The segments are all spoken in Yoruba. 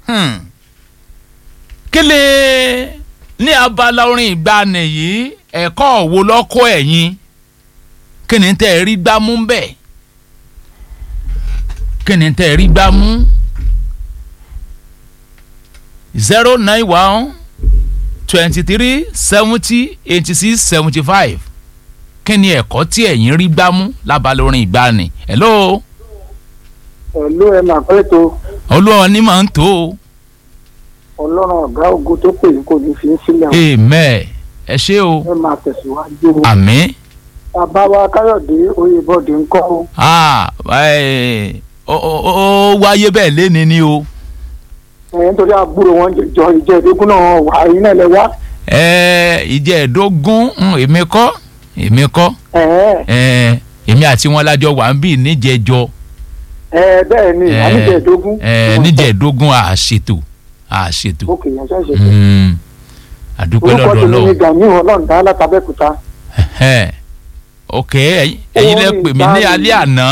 Hmm. kí lè ní abala orin ìgbàanì yìí ẹ̀kọ́ wo lọ́kọ́ ẹ̀yin kí ni tẹ́ ẹ rí gbámú bẹ́ẹ̀ kí ni tẹ́ ẹ rí gbámú zero nine one twenty three seventy eighty six seventy five kí ni ẹ̀kọ́ tí ẹ̀yin rí gbámú lábala orin ìgbàanì hello pẹ̀lú ẹ máa pẹ́ tó olúwa ni màá ń tó o ọlọ́run ọ̀gá ogun tó pè é kò ní fi ń sílẹ̀ o. amen ẹ ṣé o ẹ máa tẹ̀síwájú o. àmín bàbá wa káyọ̀dé oyèbọ̀dé ń kọ́ o. ah ẹ ó ó- ó wáyé bẹ́ẹ̀ léni ni o ẹ̀yìn torí àbúrò wọn jọ ìjẹ́ ìdógún náà wà ẹ̀yìn náà lẹ wá. ẹ ìjẹ́ẹ̀dógún mm, èmi kọ́ èmi kọ́ ẹ̀ẹ́ ẹ èmi àti wọn lájọ wà ń bì níjẹjọ ẹ̀ bẹ́ẹ̀ ni ẹ àníjẹ́ ìdógún. ẹ níjẹ̀ẹ́dógún àṣètò àṣètò òkè yẹn ṣẹ̀ṣẹ̀ ṣe. Mm, àdúpẹ́ orúkọ lọ́dọ̀ tèmi ni lọ́wọ́ gani ọlọ́ọ̀dá látàbẹ́kúta. ẹ ok ẹ̀yin ẹ̀yin lẹ pè mí ní alẹ́ àná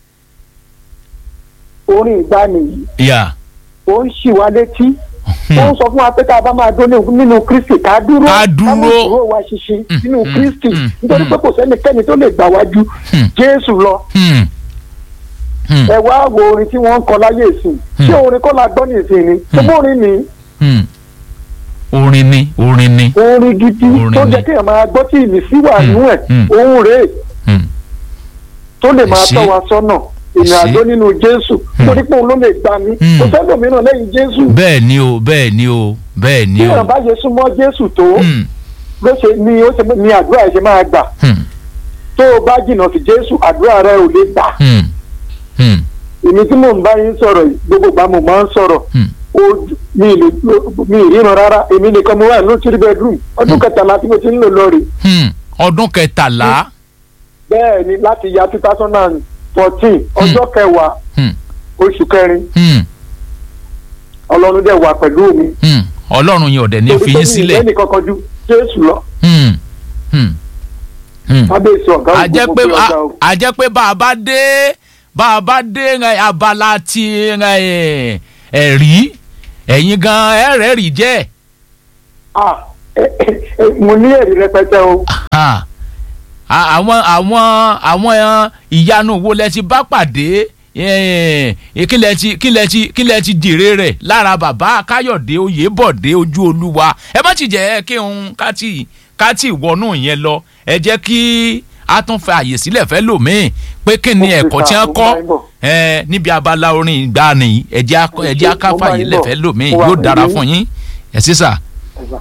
orin ìgbani yìí yà ó ń ṣì wá létí. ó ń sọ fún wa pé ká bá máa dún ní- nínú kristi ká dúró Ká dúró. mú ìṣòro wa ṣinṣin Mm, nínú mm, kristi mm, nítorí mm. pé kò sẹ́nikẹ́ni tó lè gbà wájú Hmm. jésù lọ. Hmm. Hmm. ẹ wá wo orin tí wọ́n ń kọ láyé ìsìn Hmm. ṣé orin kọ́ la gbọ́ ní ìsìn ni ṣé bó orin ni Hmm. orin ni orin ni orin gidi Orin tó ni. jẹ́ kéèyàn máa gbọ́ tí ìmísí wà Hmm. nínú ẹ̀ Hmm. ohun rèé Hmm. tó lè máa Èsì. tọ́ wa sọ́nà ìrìn Èsì. àjò nínú jésù Hmm. torí pé òun ló lè gbà mí Hmm. kò sẹ́lòmíràn lẹ́yìn jésù bẹ́ẹ̀ ni o bẹ́ẹ̀ ni o bẹ́ẹ̀ ni bí o èèyàn bá ṣe súnmọ́ jésù tó Hmm. ló ṣe ni ó ṣe ni àdúrà ẹ̀ ṣe máa gbà Hmm. tó o bá jìnnà sí jésù àdúrà rẹ ò lè gbà Hmm. Hmm. èmi tí mò ń bá yín sọ̀rọ̀ yìí gbogbo ìgbà mo máa ń sọ̀rọ̀ Hmm. ojú mi ì lè mi ì ríran rárá èmi nìkan mo wà ní three bedroom ọdún kẹtàlá tí mo ti ń lò lọ rè Hmm. ọdún kẹtàlá bẹ́ẹ̀ ni láti ya two thousand and fourteen ọjọ́ kẹwàá Hmm. oṣù kẹrin Hmm. ọlọ́run dẹ̀ wà pẹ̀lú mi Hmm. ọlọ́run yẹn ọ̀dẹ̀ ní fi yín sílẹ̀ ẹnì kankan ju jésù lọ Hmm. Hmm. Hmm. kábíyèsí ọ̀gá a jẹ́ ògùn pé fún ọ̀gá o. a jẹ́ pé bá a bá dé bá a bá dé ẹ, abala ti ẹ, ẹ̀rí ẹ̀yin gan ẹ̀rẹ́ rí jẹ́ Ah, ẹ, ẹ, ẹ, mo ní èrè rẹpẹtẹ o Ah. A- àwọn àwọn àwọn ìyanu wo lẹ ti bá pàdé Eh, eh, kí lẹ ti kí lẹ ti kí lẹ ti jèrè rẹ̀ lára bàbá káyọ̀dé oyèbọ̀dé ojú olúwa ẹ má ti jẹ́ kí n ká tí ká tí wọnú yẹn lọ ẹ jẹ́ kí a tún fẹ́ àyè sílẹ̀ fẹ́ lòmíì pé kí ni Mo fi ẹ̀kọ́ tí ta, wọ́n mo kọ́ bá yín bọ̀. eh, níbi abala orin ìgbàanì yìí ẹ jẹ́ akọ- ẹ jẹ́ Mo bá akáfà yín yìí lẹ̀fẹ́ bọ̀. lòmíì Mo wà yóò dára pẹ̀lú fún yín ẹ sísà Ẹ̀sà.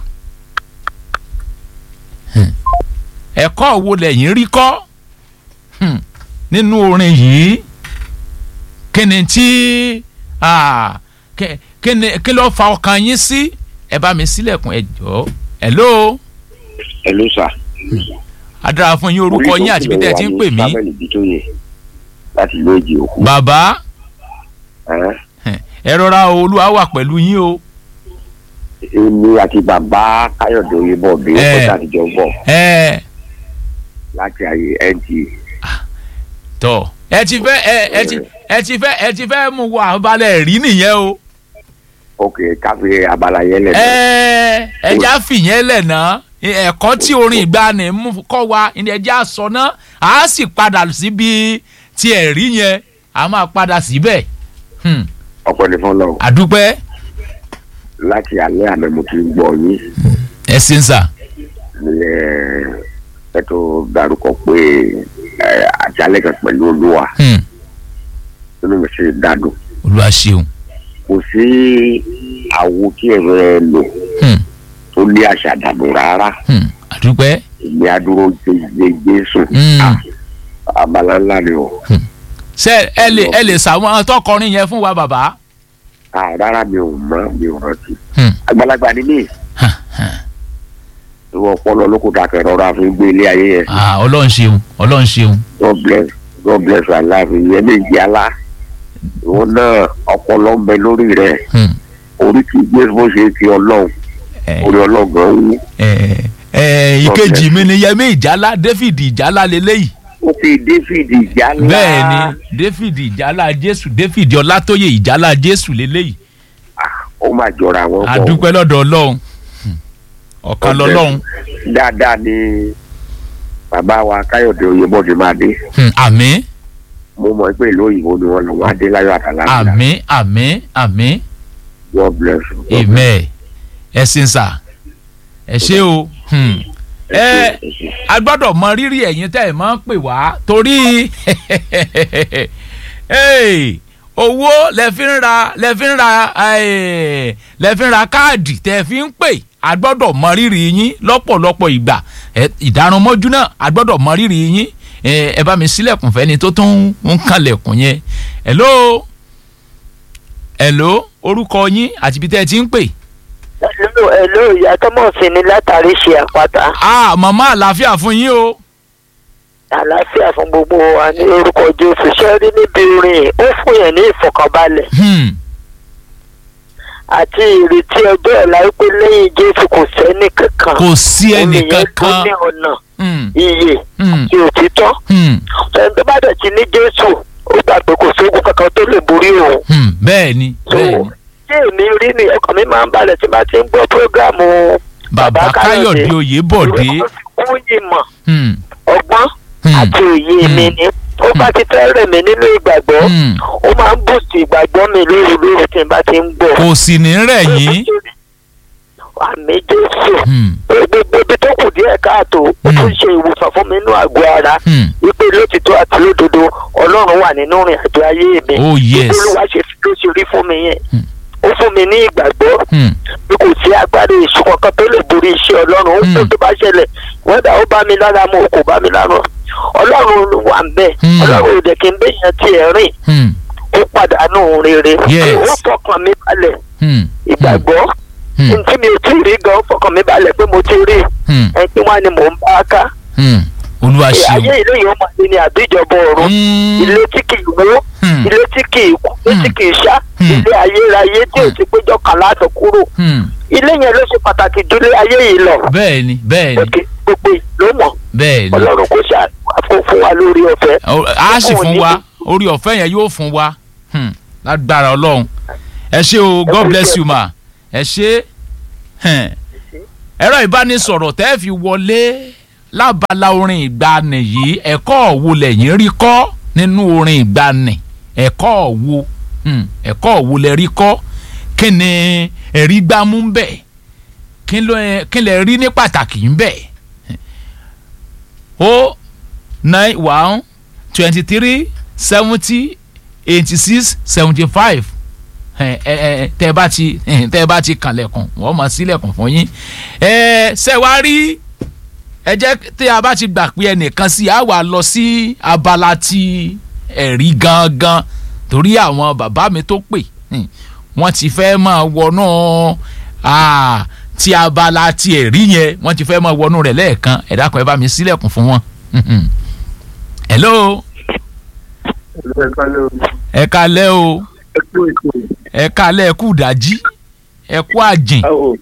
ẹ̀kọ́ wo lẹ̀yin rí kọ́ Hmm. nínú orin yìí kí ni tí ah, kí- kí ni- kí ló fa ọkàn yín sí ẹ bá mi sílẹ̀kùn ẹ jọ̀ọ́ hello Hello sir. adára fún yín orúkọ yín àti bí tẹ́ ẹ ti ń pè mí Samuel Bitoye láti ìlú èjì òkú. bàbá Ẹ́, ẹ rọra o, olúwa wà pẹ̀lú yín o Èmi àti bàbá Káyọ̀dé Oyèbọ̀dé Ẹ́. ọ̀pọ̀ àtijọ́ bọ̀ ẹ láti ayé NTA. tọ ẹ ti fẹ́ ẹ ẹ ti ẹ ti fẹ́ ẹ ti fẹ́ mú wa balẹ̀ rí nìyẹn o Ok káfí abala yẹn lẹ̀. ẹ ẹja fìyẹn lẹ̀ ná ẹ̀kọ́ tí orin ìgbàanì mú kọ́ wa ní ẹja sọ ná a sì padà síbi tí ẹ̀rí yẹn a máa padà síbẹ̀ Hmm, Ọ̀pọ̀ ní fún lọ. àdúpẹ́ Láti alẹ́ àná mo ti gbọ́ yín. ẹ ṣe ń sà Ní ẹ ẹ tó darúkọ pé ẹ àjálẹ̀ kan pẹ̀lú olúwa. Hmm, Inú mi ṣe dàdùn. olúwa ṣeun Kò sí àwo tí ẹ̀rọ ẹ lò Hmm, tó lé àṣà dànù rárá. hmm, àdúpẹ́ Ìgbé adúró jẹjẹ Jésù. Hmm. Ah, Abala ńlá ni o. ṣe ẹ lè ẹ lè sàwọn tọkọrin yẹn fún wa bàbá Ah, rárá mi ò mọ̀ mi ò rántí. Hmm, Àgbàlagbà ni mí. hàn, hàn. ìwọ ọpọlọ ló kó dàkẹ́ rọra fi gbé ilé ayé yẹn Ah, ọlọ́run ṣeun ọlọ́run ṣeun god bless god bless our life ìyẹn méjì alá ìwọ náà ọpọlọ ń bẹ lórí rẹ Hmm, orí kì í gbé bó ṣe ti ọlọ́run ẹ orí ọlọ́gàn wú ẹ ẹ ìkejì mi ni yẹmí ìjálá david ìjálá lélẹ́yìí ó fi david ìjálá bẹ́ẹ̀ ni david ìjálá jésù david ọlátóyè ìjálá jésù lélẹ́yìí ó máa jọra wọn pọ̀ àdúpẹ́ lọ́dọ̀ ọlọ́run Hmm. ọ̀kan lọ́lọ́run dáadáa ni bàbá wa káyọ̀dé oyèbọ̀dé máa dé Hmm. àmín mo mọ̀ pé ìlú òyìnbó ni wọ́n lọ wọ́n á dé láyọ̀ àtàlà àmín àmín àmín God bless you. God bless amen ẹ sin sà ẹ ṣé o Hmm. you. ẹ ṣé, ṣé. a gbọ́dọ̀ mọ rírì ẹ̀yin tẹ́ ẹ̀ máa ń pè wá torí Hey, owó lẹ fi ń ra lẹ fi ń ra eh, lẹ fi ń ra káàdì tẹ́ fi ń pè a gbọ́dọ̀ mọ rírì yín lọ́pọ̀lọpọ̀ ìgbà ẹ, ìdárunmọ́jú náà a gbọ́dọ̀ mọ rírì yín ẹ ẹ bá mi sílẹ̀kùn fẹ́ni tó tún ń kanlẹ̀kùn yẹn hello hello orúkọ yín àti ibi tẹ́ ẹ ti ń pè. Hello, hello, ìyá Tọ́mọ̀sí ni látàrí ṣe àpáta. ah màmá àlàáfíà fún yín o. Àlàáfíà fún gbogbo wa ní orúkọ Jésù. Ṣé rí níbi orin ó fún yẹn ní ìfọ̀kànbalẹ̀ Hmm. àti ìrètí ọjọ́ ọ̀la wípé lẹ́yìn Jésù kò sẹ́ni kankan. kò sí ẹnì Omi yẹn tó kankan. ní ọ̀nà Hmm. iye Hmm. àti òtítọ́. Hmm. Ẹni tó bá dẹ̀ ti ní Jésù, ó gbà pé kò sóògùn kankan tó lè borí òun. Hmm. bẹ́ẹ̀ ni So, bẹ́ẹ̀ ni Tí èmi rí ni ọkàn mi máa ń balẹ̀ tí bá ti ń gbọ́ prógráàmù bàbá káyọ̀dé oyèbọ̀dé. ìwé kan fi kún ìmọ̀ Hmm. ọgbọ́n Hmm. àti òye mi ni ó bá ti fẹ́ rẹ̀ mí nínú ìgbàgbọ́ Hmm. ó máa ń bùsì ìgbàgbọ́ mi lóru lóru tí n bá ti ń gbọ́. kò sì ní rẹ̀ yín. àmì jésù Hmm. gbogbo ibi tó kù díẹ̀ káàtó ó Hmm. tún ṣe ìwòsàn fún mi nínú àgọ́ ara Hmm. wípé lótìtọ́ àti lódodo ọlọ́run wà nínú ìrìn àjò ayé mi. Oh, yes. olúwa ṣe fi ló ṣe rí fún mi yẹn Hmm. ó fún mi ní ìgbàgbọ́ Hmm. bí kò sí agbára èṣù kankan tó lè borí iṣẹ́ ọlọ́run ó Hmm. tó tó bá ṣẹlẹ̀ wẹ́dà ó bá mi lára mu kò bá mi lára ọlọ́run wà ń bẹ̀ Hmm. ọlọ́run ò dẹ̀ kí n bẹ́yẹn tiẹ̀ rìn Hmm. ó pàdánù rere Yes. ó fọkàn mi balẹ̀ Hmm. ìgbàgbọ́ Hmm. ntí mi ò tí ì rí gan ó fọkàn mi balẹ̀ pé mo ti rí Hmm. ẹni tí wọ́n á ní mò ń bá a ká Hmm. olúwa ayé ṣeun. ìlú yìí ó máa ní ní àbíjọba ọ̀run Hmm. ilé tí kì í wó Hmm. ilé tí kì í kú ilé tí Hmm. kì í ṣá Hmm. ilé ayérayé tí ò ti péjọ kàn láti kúrò Hmm. ilé yẹn ló ṣe pàtàkì jù lé ayé yìí lọ bẹ́ẹ̀ ni bẹ́ẹ̀ ni òkè gbogbo ìlú mọ̀ bẹ́ẹ̀ ni. ọlọ́run kò ṣe àfọ fún wa lórí ọ̀fẹ́ Ó- a sì Ọkùnrin fún ní wa kí- orí ọ̀fẹ́ yẹn yóò fún wa Hmm. lágbára ọlọ́run ẹ ṣé o god bless you ma ẹ ṣé Hmm. ẹ̀rọ ìbánisọ̀rọ̀ tẹ́ fi wọlé lábala orin ìgbani yìí ẹ̀kọ́ wo lẹ́yìn rí kọ́ nínú orin ìgbani ẹ̀kọ́ wo Hmm. ẹ̀kọ́ wo lẹ rí kọ́ kí ni ẹ̀rí gbámú ń bẹ̀ kí ló- kí lẹ rí ní pàtàkì ń bẹ̀ o nine one twenty three seventy eighty six seventy five ẹ ẹ tẹ bá ti tẹ bá ti kànlẹ̀kùn wọ́n mọ̀ sílẹ̀kùn fún yín ẹ ṣe wá rí ẹ jẹ́ tí a bá ti gbà pé ẹnìkan sí a wà lọ sí abala ti ẹ̀rí gangan torí àwọn bàbá mi tó pè hmm, wọ́n ti fẹ́ máa wọnú ah, ti abala ti ẹ̀rí yẹn wọ́n ti fẹ́ máa wọnú rẹ̀ lẹ́ẹ̀kan ẹ dákun ẹ bá mi sílẹ̀kùn fún wọn. Mhm. hello ẹ kalẹ́ o ẹ kalẹ́ ẹ kú dájí ẹ kú àjìn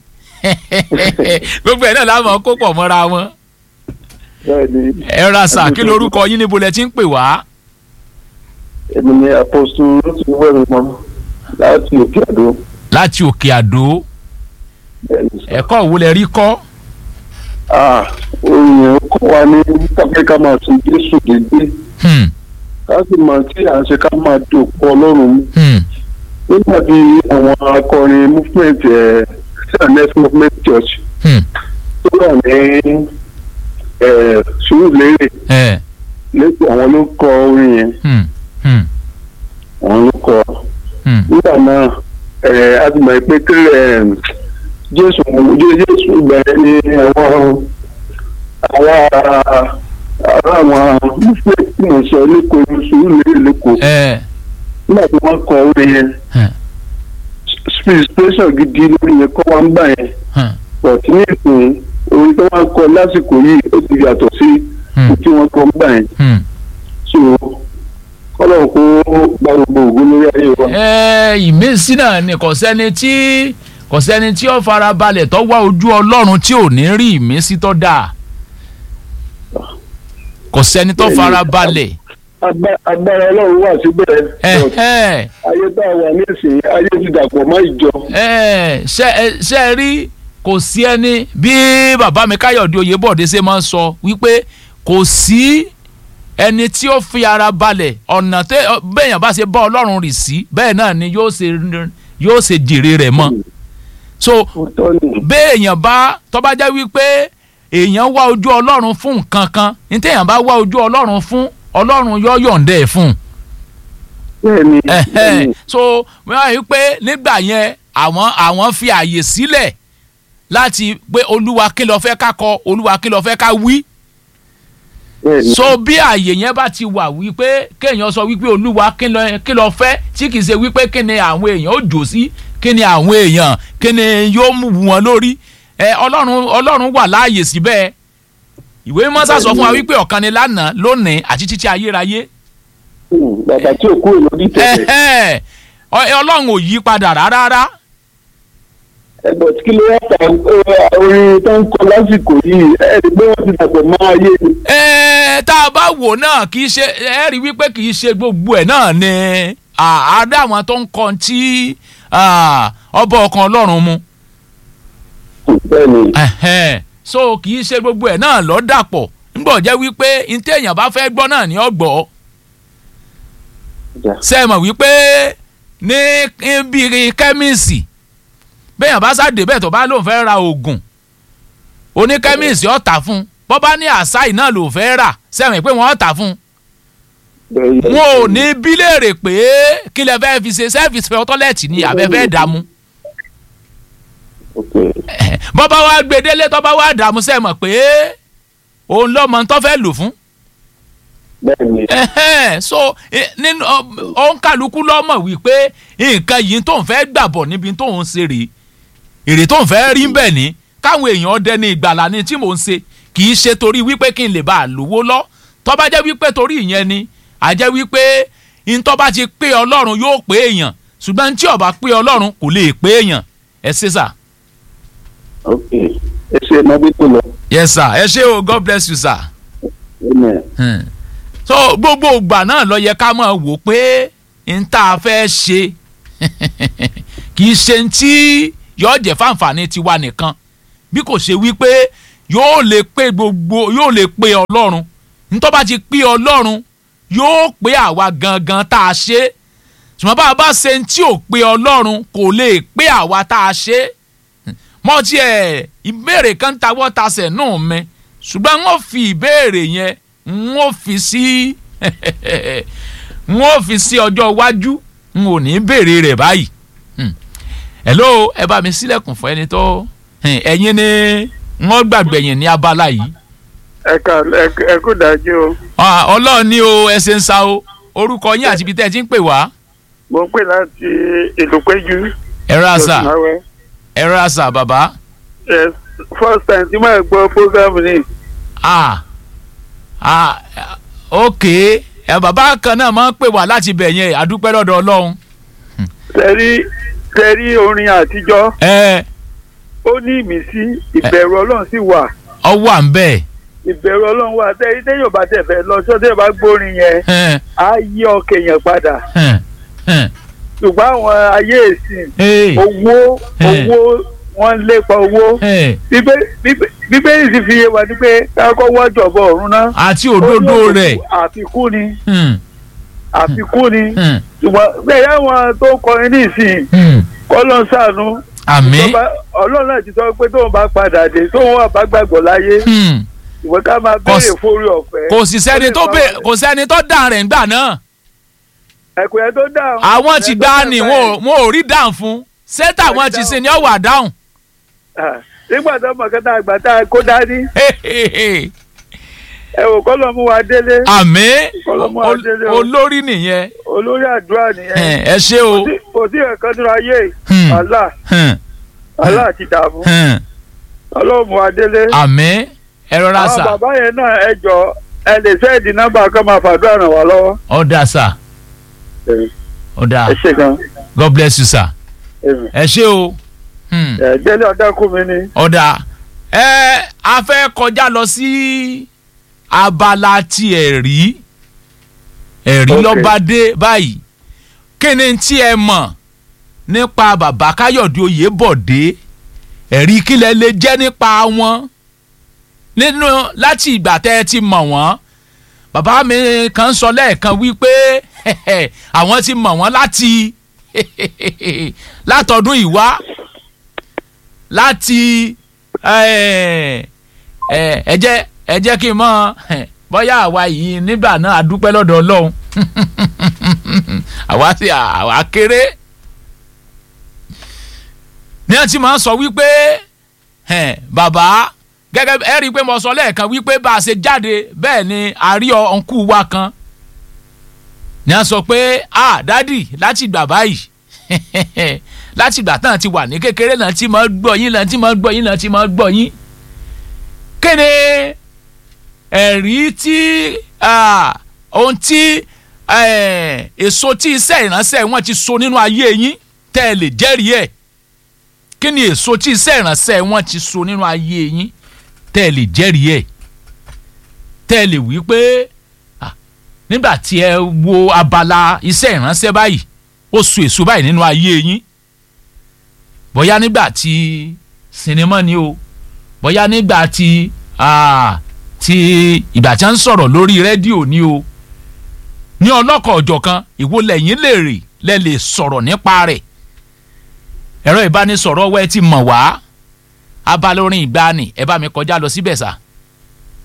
gbogbo ẹ̀ náà láwọn kó pọ̀ mọ́ra wọn bẹ́ẹ̀ni ẹ ra sà kí lorúkọ yín níbo lẹ ti ń pè wá. èmi ni àpòsù lóṣù wẹ̀rù mọ́ láti òkè àdó láti òkè àdó bẹ́ẹ̀ni sọ. ẹ̀kọ́ wo lẹ rí kọ́. ah oyin kọ́ wa ní káfíńkà máa tún jésù dédé Hmm, ká sì máa tí à ń ṣe ká máa dòpọ̀ ọlọ́run mú hmm, nígbà tí àwọn akọrin movement ẹ̀ cns movement church hmm, tó wà ní ẹ̀ sùúrùlérè ẹ, lẹ́sìn àwọn ló kọ orin yẹn hmm, hmm, àwọn ló kọ hmm, nígbà náà ẹ̀ a ti mọ̀ pé kílẹ̀ jésù jésù ìgbà yẹn ni àwọn àwọn ará àwọn movement tí mo sọ lẹ́kọ̀ọ́ sùúrùlérè lẹ́kọ̀ọ́ ẹ, nígbà tí wọ́n kọ orin yẹn hmm, inspiration gidi lórí yẹn kọ́ wa ń gbà yẹn hmm, but ní ìsìn orin tí wọ́n kọ lásìkò yìí ó ti yàtọ̀ sí hmm, tí wọ́n kọ ń gbà yẹn hmm. so kọ́lọ̀ kó gba gbogbo ògùn lórí ayé wa. ẹ ìmísí náà ni kò sẹ́ni tí kò sẹ́ni tí ó fara balẹ̀ tó wá ojú ọlọ́run tí ò ní rí ìmísí tó dáa kò sẹ́ni tó Bẹ́ẹ̀ni. fara balẹ̀ Agba- agbára ọlọ́run wà síbẹ̀ but ẹ̀hẹ́ ayé tá a wà nísìnyí ayé ti dàpọ̀ mọ́ ìjọ. ẹ̀ ṣe ẹ- ṣe ẹ rí kò sí ẹni bí bàbá mi káyọ̀dé oyèbọ̀dé ṣe máa ń sọ wípé kò sí ẹni tí ó fi ara balẹ̀ ọ̀nà tẹ bẹ́ẹ̀yàn bá ṣe bá ọlọ́run rì sí bẹ́ẹ̀ náà ni yóò ṣe yóò ṣe jèrè rẹ̀ mọ́ so òótọ́ ni béèyàn bá tó bá jẹ́ wípé èèyàn wá ojú ọlọ́run fún nǹkan kan ní téèyàn bá wá ojú ọlọ́run fún ọlọ́run yóò yọ̀ǹda ẹ̀ fún un bẹ́ẹ̀ ni bẹ́ẹ̀ ẹ̀hẹ́n. ni. so wọ́n rí i pé nígbà yẹn àwọn àwọn fi àyè sílẹ̀ láti pé olúwa kí ló fẹ́ ká kọ olúwa kí ló fẹ́ ká wí bẹ́ẹ̀ ni. so bí àyè yẹn bá ti wà wípé kéèyàn sọ wípé olúwa kí ló kí ló fẹ́ tí kì í ṣe wípé kí ni àwọn èèyàn ó jò sí kí ni àwọn èèyàn kí ni yóò mú wọn lórí ẹ ọlọ́run ọlọ́run wà láàyè síbẹ̀ ìwé mọ́sá sọ fún wa wípé ọ̀kan ni lánàá lónìí àti títí ayérayé Hmm, bàbá tí ò kúrò lórí tẹ̀lẹ̀ ẹ̀hẹ́n. Ọ- ọlọ́run ò yí padà rárá ẹ̀bọ̀ tí kí ló wá ta eh, orin tó ń kọ lásìkò yìí ẹ̀ ẹ́ pé wọ́n ti dàpọ̀ mọ́ ayé ni. Ẹ, tá a bá wò náà kì í ṣe ẹ rí wípé kì í ṣe gbogbo ẹ̀ náà ni àádá àwọn tó ń kọ tí ah, ọba ọkàn ọlọ́run mu bẹ́ẹ̀ ni Ẹ̀hẹ́n. so kì í ṣe gbogbo ẹ̀ náà lọ́ dàpọ̀ nígbà jẹ́ wípé ntẹ́ èèyàn bá fẹ́ gbọ́ náà ní ọgbọ́ Ja. ṣe é mọ̀ wípé ní bíi kẹ́míìsì bẹ́ẹ̀yàn bá sáde bẹ́ẹ̀ tó bá lóun fẹ́ ra oògùn oníkẹ́míìsì ó tà fún un bọ́ bá ní àṣàì náà ló fẹ́ rà sẹ́wọ̀n pé wọ́n ó tà fún un bẹ́ẹ̀ ni. wọn ò ní bí léèrè pé kí lẹ fẹ́ fi ṣe sẹ́fìsì fẹ́ tọ́lẹ̀tì ni àbẹ́fẹ́ dààmú ok bọ́ bá wá gbé délé tó bá wá dààmú sẹ́mọ̀ pé òun lọ́mọ tó fẹ́ lò fún bẹ́ẹ̀ ni Ẹhẹ́n, so eh, nínú òǹkàlùkù lọ́mọ̀ wípé nǹkan yìí tó ń fẹ́ gbàbọ̀ níbi tó ń ṣe rèé èrè tó ń fẹ́ rí bẹ́ẹ̀ ni káwọn èèyàn dẹni ìgbàlà ni tí mò ń ṣe kì í ṣe torí wípé kí n lè bá a lówó lọ tó bá jẹ́ wípé torí ìyẹn ni a jẹ́ wípé ntọ́ bá ti pé ọlọ́run yóò pé èèyàn ṣùgbọ́n tí ó bá pé ọlọ́run kò lè pé èèyàn ẹ ṣe sà. ok ẹ ṣe ẹ máa bí tó lọ. yes sir ẹ ṣé o god bless you sir. Amen. Hmm. so gbogbo ìgbà náà lọ yẹ ká máa wò pé n tá a fẹ́ ṣe kì í ṣe tí yóò jẹ́ fáǹfààní tiwa nìkan bí kò ṣe wípé yóò lè pé gbogbo yóò lè pé ọlọ́run ntọ́ bá ti pé ọlọ́run yóò pé àwa gangan tá a ṣe ṣùgbọ́n bá a bá ṣe ń tí ò pé ọlọ́run kò lè pé àwa tá a ṣe mọ tiẹ̀ ìbéèrè kan tawọ́ tasẹ̀ náà mi ṣùgbọ́n wọ́n fi ìbéèrè yẹn wọ́n fi sí wọ́n fi sí ọjọ́ iwájú n ò ní béèrè rẹ̀ báyìí Hmm. hello ẹ bá mi sílẹ̀kùn fún ẹni tó Hmm, ẹ̀yin ni wọ́n gbàgbẹ̀yìn ní abala yìí ẹ ká ẹ kú dájú o Ah, ọlọ́run ní o ẹ ṣe ń sa o orúkọ yín àti ibi tẹ́ ẹ ti ń pè wá mo ń pè láti ìlú péjú ẹ̀rọ àṣà lọ́sùnmáwẹ́. ẹ̀rọ àṣà bàbá yes first time tí màá gbọ́ program ni ah ah ok ẹ bàbá kan náà máa ń pè wá láti bẹ̀ yẹn àdúpẹ́ lọ́dọ̀ ọlọ́run tẹ̀rí tẹ̀rí orin àtijọ́ ẹ ó ní ìmísí ìbẹ̀rù ọlọ́run sì wà ọwọ́ à ń bẹ̀ ìbẹ̀rù ọlọ́run wà tẹ̀rí téèyàn bá tẹ̀ fẹ́ lọ sọ́dẹ̀ bá gbórin yẹn ẹ̀ á yí ọkàn èèyàn padà ẹ̀ ẹ̀ ṣùgbọ́n àwọn ayé ìsìn ẹ̀ owó Eh. owó wọ́n ń lépa owó ẹ̀ Bíbé- bíbé- bíbélì sì fi yé wa ní pé kákọ́ wọ́jọ̀bọ̀ ọ̀run náà àti òdodo Ó ní rẹ̀ àfikún ni Hmm, àfikún ni hmm, ṣùgbọ́n bẹ́ẹ̀ yáwọn tó ń kọrin ní ìsìn hmm. kọ́ ló ń ṣàánú àmín Tó bá- ọlọ́run náà ti sọ pé tóun bá padà dé tóun wà bá gbàgbọ́ láyé Hmm. ìwọ ká máa Kò béèrè sí- fórí ọ̀fẹ́. kò sì sẹ́ni tó bè kò sẹ́ni tó dàn rẹ̀ ńgbà náà ẹ̀kọ́ yẹn tó dáhùn. àwọn ti ẹ̀ tó gbá dáhùn ni báyìí. wọn ò- wọn ò rí dáhùn fún sẹ́tà wọn ti ṣe ni ó wà dáhùn Ah, nígbà tó mọ̀ kẹ́ta àgbà tá a kó dání ẹ wò kọ́ ló mú wa délé àmín Ọlọ́mọ ol- Adélé o. olórí nìyẹn olórí àdúrà nìyẹn Ẹ̀, ẹ ṣé o Kò sí- kò sí ẹ̀kan nínú ayé Hmm. Allah Hmm, Allah ti dààmú hmm. ọlọ́run mú wa délé. àmín ẹ rọra àwọn sà bàbá yẹn náà ẹ jọ ẹ lè sẹ́ẹ̀dì nọ́mbà kan máa fàdúrà ràn wá lọ́wọ́. ọ̀dà sà ọ̀dà ẹ ṣe gan. god bless you sir ẹ ẹ ṣé o Hmm, délé ọ̀dàkùn mi ni. ọ̀dà ẹ a fẹ́ kọjá lọ sí abala tiẹ̀ rí ẹ̀rí Ok. lọ́ba dé báyìí kí ni tí ẹ mọ̀ nípa bàbá káyọ̀dé oyèbọ̀dé ẹ̀rí kílẹ̀ lè jẹ́ nípa wọn nínú láti ìgbà tẹ́ ẹ ti mọ̀ wọ́n bàbá mi kan sọ lẹ́ẹ̀kan wípé àwọn ti mọ̀ wọ́n láti látọdún ìwá láti ẹ ẹ ẹ jẹ́ ẹ jẹ́ kí n mọ̀ bóyá àwa yìí nígbà náà a dúpẹ́ lọ́dọ̀ ọlọ́run àwa sì àwa kéré ní ẹ ti máa ń sọ wípé ẹ, bàbá gẹ́gẹ́ bí- ẹ rí i pé mo sọ lẹ́ẹ̀kan wípé bá a ṣe jáde bẹ́ẹ̀ ni a rí ọ̀nkú wa kan ní a sọ pé ah dádì láti gbà báyìí láti gbà tán ti wà ní kékeré náà tí máa gbọ́ yín náà tí máa gbọ́ yín náà tí máa gbọ́ yín kéde ẹ̀rí tí ah, ohun tí eh, èso tí iṣẹ́ ìránṣẹ́ wọn ti so nínú ayé yín tẹ́ ẹ lè jẹ́rìí ẹ̀ kí ni èso tí iṣẹ́ ìránṣẹ́ wọn ti so nínú ayé yín tẹ́ ẹ lè jẹ́rìí ẹ̀ tẹ́ ẹ lè wí pé ah, nígbà tí ẹ wo abala iṣẹ́ ìránṣẹ́ báyìí ó so èso báyìí nínú ayé yín bóyá nígbà tí sinimá ni o bóyá nígbà tí ah, tí ìgbà tí wọ́n ń sọ̀rọ̀ lórí rédíò ni o ní ọlọ́kọ̀ ọ̀jọ̀kan ìwo lẹ́yìn lè rè lẹ́ lè sọ̀rọ̀ nípa rẹ̀ ẹ̀rọ ìbánisọ̀rọ̀ wẹ́ ti mọ̀ wá abala orin ìgbani ẹ bá mi kọjá lọ síbẹ̀ sá